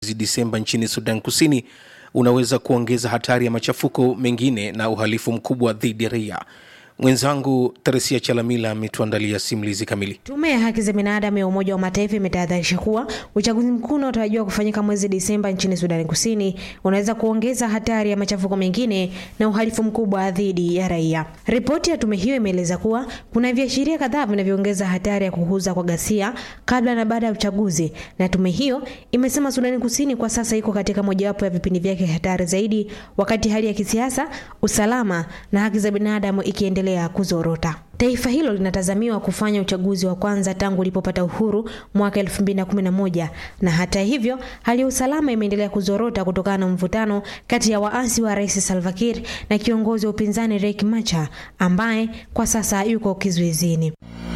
Disemba nchini Sudan Kusini unaweza kuongeza hatari ya machafuko mengine na uhalifu mkubwa dhidi ya raia. Mwenzangu Teresia Chalamila ametuandalia simulizi kamili. Tume ya haki za binadamu ya Umoja wa Mataifa imetahadharisha kuwa uchaguzi mkuu unaotarajiwa kufanyika mwezi Disemba nchini Sudani Kusini unaweza kuongeza hatari ya machafuko mengine na uhalifu mkubwa dhidi ya raia. Ripoti ya tume hiyo imeeleza kuwa kuna viashiria kadhaa vinavyoongeza hatari ya kukuza kwa ghasia kabla na baada ya uchaguzi, na tume hiyo imesema Sudani Kusini kwa sasa iko katika mojawapo ya vipindi vyake hatari zaidi, wakati hali ya kisiasa, usalama na haki za binadamu ikiendelea kuzorota. Taifa hilo linatazamiwa kufanya uchaguzi wa kwanza tangu ulipopata uhuru mwaka 2011 na hata hivyo, hali ya usalama imeendelea kuzorota kutokana na mvutano kati ya waasi wa Rais Salva Kiir na kiongozi wa upinzani Riek Machar ambaye kwa sasa yuko kizuizini.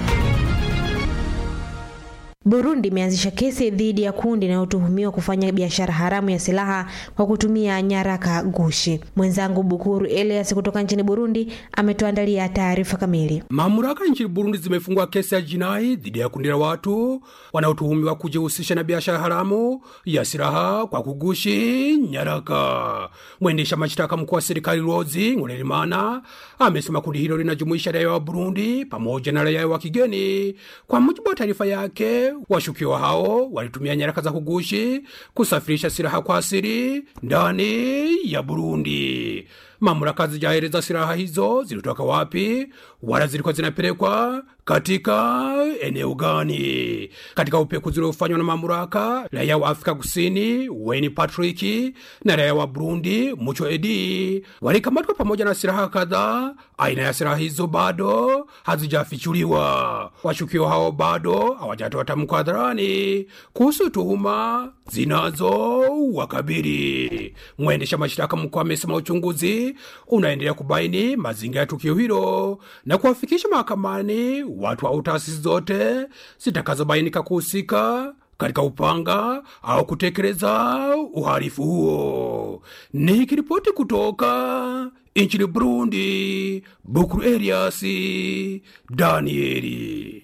Burundi imeanzisha kesi dhidi ya kundi linalotuhumiwa kufanya biashara haramu ya silaha kwa kutumia nyaraka gushi. Mwenzangu Bukuru Elias kutoka nchini Burundi ametuandalia taarifa kamili. Mamlaka nchini Burundi zimefungua kesi ya jinai dhidi ya kundi la watu wanaotuhumiwa kujihusisha na biashara haramu ya silaha kwa kugushi nyaraka. Mwendesha mashtaka mkuu wa serikali Rozi Ngurerimana amesema kundi hilo linajumuisha raia wa Burundi pamoja na raia wa kigeni. Kwa mujibu wa taarifa yake, washukiwa hao walitumia nyaraka za kugushi kusafirisha silaha kwa siri ndani ya Burundi. Mamlaka zijaeleza silaha hizo zilitoka wapi wala zilikuwa zinapelekwa katika eneo gani. Katika upekuzi uliofanywa na mamlaka, raia wa Afrika Kusini Wayne Patrick na raia wa Burundi Mucho Edi walikamatwa pamoja na silaha kadhaa. Aina ya silaha hizo bado hazijafichuliwa. Washukiwa hao bado hawajatoa tamko hadharani kuhusu tuhuma zinazo wakabili. Mwendesha mashtaka mkuu amesema uchunguzi unaendelea kubaini mazingira ya tukio hilo na kuwafikisha mahakamani watu au taasisi zote zitakazobainika kuhusika katika upanga au kutekeleza uhalifu huo. Nikiripoti kutoka nchini Burundi, Bukuru Elias Danieli.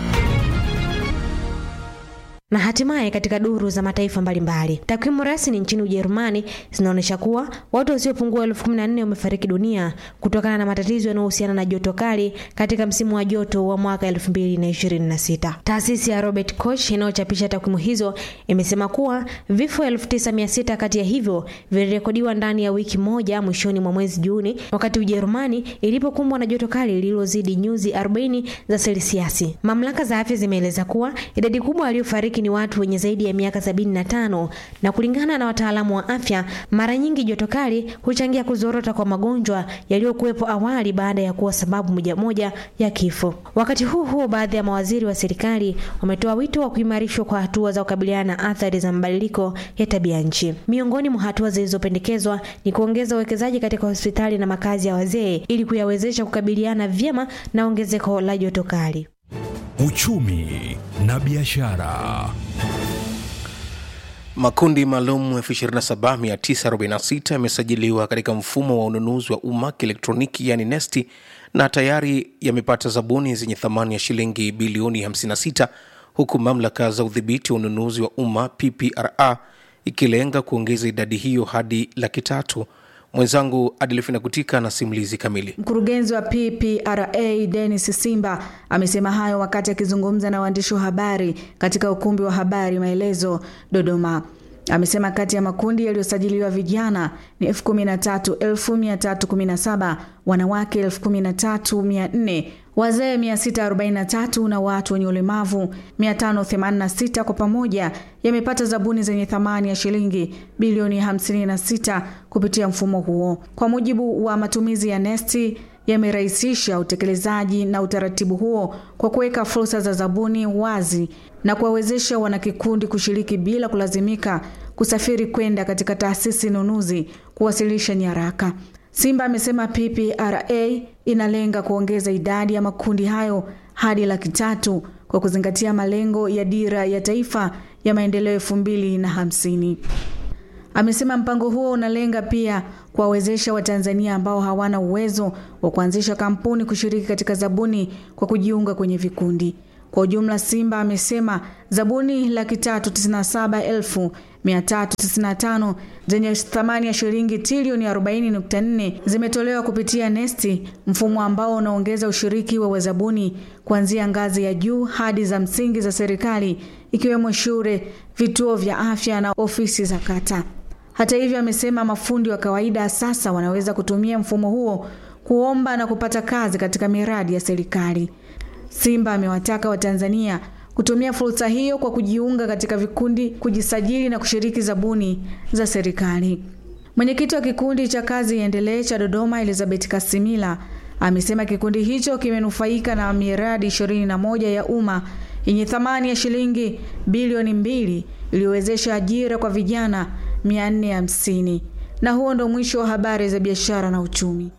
Na hatimaye katika duru za mataifa mbalimbali, takwimu rasmi nchini Ujerumani zinaonyesha kuwa watu wasiopungua elfu kumi na nne wamefariki dunia kutokana na matatizo yanayohusiana na joto kali katika msimu wa joto wa mwaka 2026. Taasisi ya Robert Koch inayochapisha takwimu hizo imesema kuwa vifo 9600 kati ya hivyo vilirekodiwa ndani ya wiki moja mwishoni mwa mwezi Juni, wakati Ujerumani ilipokumbwa na joto kali lililozidi nyuzi 40 za selsiasi. Mamlaka za afya zimeeleza kuwa idadi kubwa waliofariki ni watu wenye zaidi ya miaka 75 na kulingana na wataalamu wa afya, mara nyingi joto kali huchangia kuzorota kwa magonjwa yaliyokuwepo awali baada ya kuwa sababu moja moja ya kifo. Wakati huu huo, baadhi ya mawaziri wa serikali wametoa wito wa kuimarishwa kwa hatua za kukabiliana na athari za mabadiliko ya tabia nchi. Miongoni mwa hatua zilizopendekezwa ni kuongeza uwekezaji katika hospitali na makazi ya wazee ili kuyawezesha kukabiliana vyema na ongezeko la joto kali. Uchumi na biashara. Makundi maalum 27946 yamesajiliwa katika mfumo wa ununuzi wa umma kielektroniki yani NeST na tayari yamepata zabuni zenye thamani ya shilingi bilioni 56 huku mamlaka za udhibiti wa ununuzi wa umma PPRA ikilenga kuongeza idadi hiyo hadi laki tatu. Mwenzangu Adelfina Kutika na simulizi kamili. Mkurugenzi wa PPRA Dennis Simba amesema hayo wakati akizungumza na waandishi wa habari katika ukumbi wa habari Maelezo, Dodoma. Amesema kati ya makundi yaliyosajiliwa vijana ni elfu kumi na tatu elfu mia tatu kumi na saba wanawake elfu kumi na tatu mia nne wazee 643 na watu wenye ulemavu 586 kwa pamoja yamepata zabuni zenye thamani ya shilingi bilioni 56 kupitia mfumo huo. Kwa mujibu wa matumizi ya nesti yamerahisisha utekelezaji na utaratibu huo kwa kuweka fursa za zabuni wazi na kuwawezesha wanakikundi kushiriki bila kulazimika kusafiri kwenda katika taasisi nunuzi kuwasilisha nyaraka. Simba amesema PPRA inalenga kuongeza idadi ya makundi hayo hadi laki tatu kwa kuzingatia malengo ya dira ya taifa ya maendeleo elfu mbili na hamsini. Amesema mpango huo unalenga pia kuwawezesha Watanzania ambao hawana uwezo wa kuanzisha kampuni kushiriki katika zabuni kwa kujiunga kwenye vikundi. Kwa ujumla, Simba amesema zabuni laki tatu tisini na saba elfu mia tatu tisini na tano zenye thamani ya shilingi trilioni 40.4 zimetolewa kupitia Nesti, mfumo ambao unaongeza ushiriki wa wazabuni kuanzia ngazi ya juu hadi za msingi za serikali ikiwemo shule, vituo vya afya na ofisi za kata. Hata hivyo, amesema mafundi wa kawaida sasa wanaweza kutumia mfumo huo kuomba na kupata kazi katika miradi ya serikali. Simba amewataka Watanzania kutumia fursa hiyo kwa kujiunga katika vikundi, kujisajili na kushiriki zabuni za serikali. Mwenyekiti wa kikundi cha kazi iendelee cha Dodoma, Elizabeth Kasimila, amesema kikundi hicho kimenufaika na miradi 21 ya umma yenye thamani ya shilingi bilioni mbili iliyowezesha ajira kwa vijana 450. Na huo ndo mwisho wa habari za biashara na uchumi.